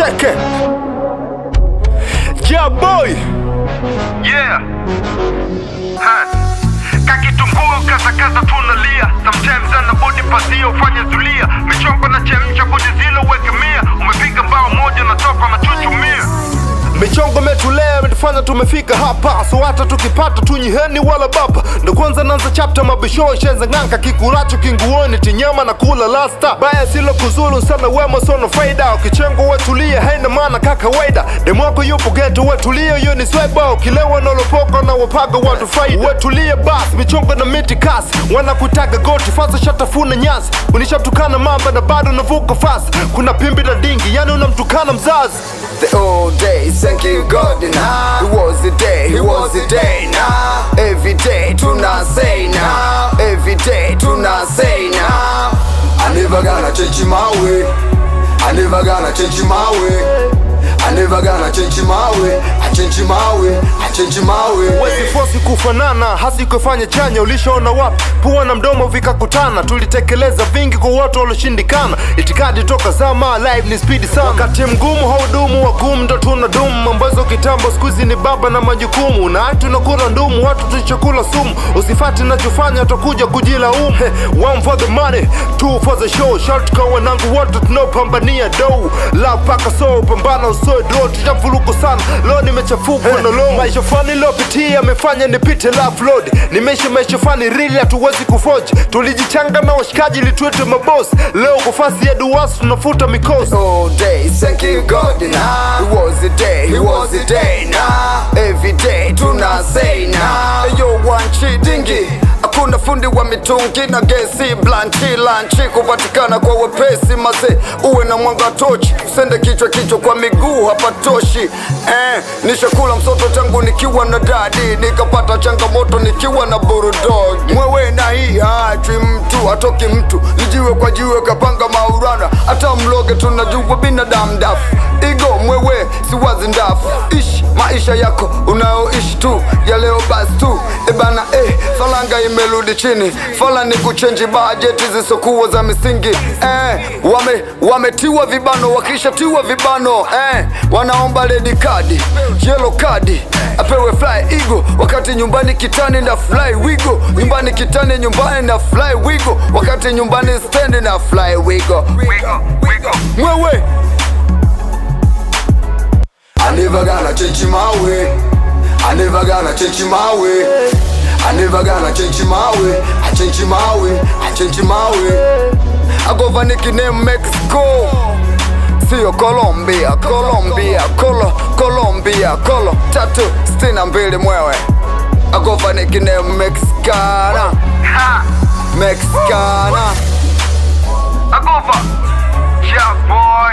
Check it. Yeah, boy. Yeah. Ha. Kakitunguu kasakaza tunalia sometimes ana body pasia ufanye zulia michongo na chemcha kwenye zilo weke mia umepiga bao moja na toka na chuchumia michongo metulea imetufanya tumefika hapa so hata tukipata tunyiheni wala baba ndo kwanza nanza chapta mabisho shenza ng'anka kikulacho kinguoni tinyama na kula lasta baya silo kuzulu sana wema sono faida ukichengo wetulie haina maana kakawaida demwako yupo geto wetulie hiyo ni sweba ukilewa nolopoka na wapaga watu faida wetulie basi michongo na miti kasi wanakutaga goti fasa shatafuna nyasi unishatukana mamba na bado navuka fasi kuna pimbi na dingi yani unamtukana mzazi The old days, thank you God now. It was the day, it was the day now. Every day, tuna say now. Every day, tuna say now. I never gonna change my way. I never gonna change my way. I never gonna change my way. I change my way. I change my way. Wezi fosi kufanana hasi kufanya chanya ulishaona wapi pua na mdomo vikakutana tulitekeleza vingi kwa watu walioshindikana itikadi toka zama live ni spidi sana wakati mgumu haudumu wagumu ndo tuna dumu mambazo kitambo skuizi ni baba na majukumu na hatu tunakula ndumu watu tulichokula sumu usifati nachofanya utakuja kujilaumu He, one for the money two for the show short kwa wanangu wote tunaopambania dou la paka so pambana usoe dro tujavuruku sana leo nimechafukwa na lomo maisha fani lopitia amefanya nipite love load nimeishi maisha fani rili hatuwezi kufoji tulijichanga na washikaji litwete mabosi leo kufasi ya duwasi tunafuta mikosi All day, thank you God now. It was the day, it was the day now. Every day, tuna say now. Yo, one chidingi. Hakuna fundi wa mitungi na gesi blanchi lanchi kupatikana kwa wepesi mase uwe na mwanga tochi usende kichwa kichwa kwa miguu hapatoshi eh, nishakula msoto tangu nikiwa na dadi nikapata changamoto nikiwa na burudog mwewe na hii haachwi mtu atoki mtu lijiwe kwa jiwe kapanga maurana hata mloge tunajua binadamu dafu igo mwewe siwazi ndafu ishi maisha yako unayoishi tu ya leo basi tu ebana eh, falanga imerudi chini fala ni kuchenji bajeti zisokuwa za misingi eh, wame, wametiwa vibano wakishatiwa vibano eh, wanaomba redi kadi yelo kadi apewe fly igo wakati nyumbani kitani na fly wigo nyumbani kitani nyumbani na fly wigo wakati nyumbani stendi na fly wigo wigo wigo mwewe I never gonna change my way. I never gonna change my way. I never gonna change my way. I change my way. I change my way. I go for nickname Mexico. Sio Colombia, Colombia, Colo, Colombia, Colo. Tatu sitini na mbili mwewe. I go for nickname Mexicana, ha Mexicana. agova yeah boy